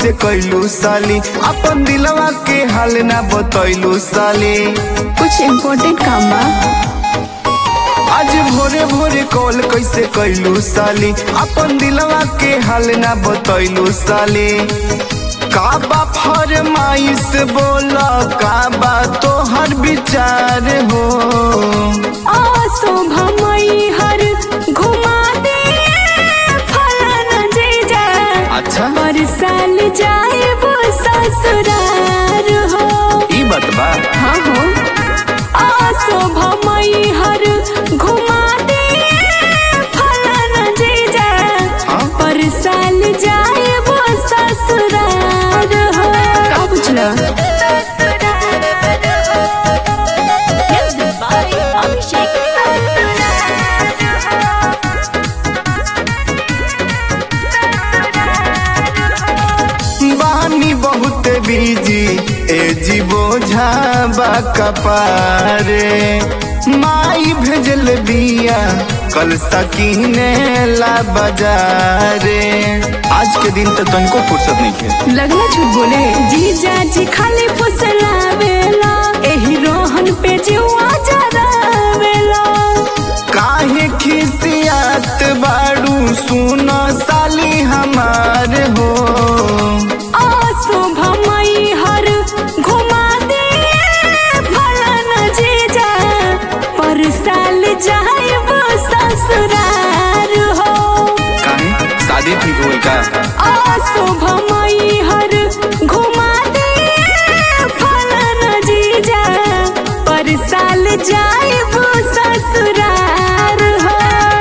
कैसे कैलू साली अपन दिलवा के हाल ना बतैलू साली कुछ इम्पोर्टेंट काम बा आज भोरे भोरे कॉल कैसे कैलू साली अपन दिलवा के हाल ना बतैलू साली का बा फरमाइश बोला का बा तोहर विचार हो शोभा मई हर घुमा दे फलाना जीजा अच्छा पर साल जाए वो ससुरार हो ई बात बा हाँ हो आ शोभा मई हर घुमा दे फलाना जीजा हाँ? पर साल जाए वो ससुरार हो का बुझला Music by Abhishek बानी बहुत बीजी ए जी बोझा बा कपारे माई भेजल बिया कल सकीने ला बाजारे आज के दिन तो तनको फुर्सत नहीं है लगना झूठ बोले जीजा जी खाली फुसलावेला एही रोहन पे जीवा जरावेला काहे खिसियात बाड़ू सुनो साली हमार हो आ शोभा मई हर घुमा दे फलाना जीजा पर साल जाए वो ससुरार हो काहे शादी ठीक होई का आ शोभा मई हर घुमा दे फलाना जीजा पर साल जाए वो ससुरार हो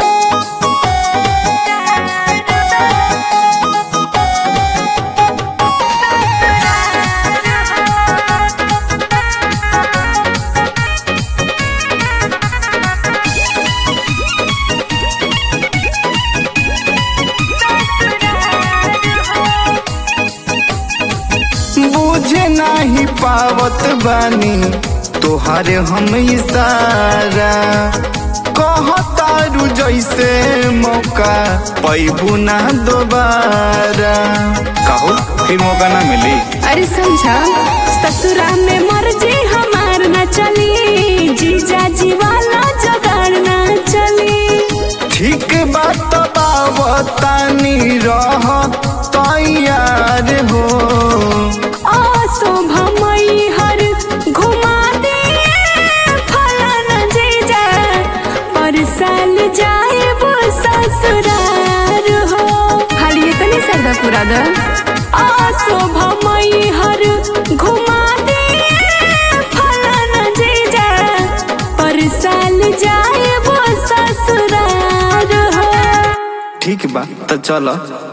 बुझे नाही पावत बानी तोहारे हम इशारा कहतारू जैसे मौका पैबू ना दोबारा कहो फिर मौका ना मिली अरे समझा ससुरा में मर्जी हमार न चली जीजा जी वाला जगाड़ न चली ठीक बात बावतानी रह तैयार हो आ शोभा मई हर घुमा दे फलाना जीजा पर साल जाए वो ससुरार हो खाली इतनी सरदा पूरा द आ शोभा मई हर घुमा दे फलाना जीजा पर साल जाए वो ससुरार हो ठीक बा तो चलो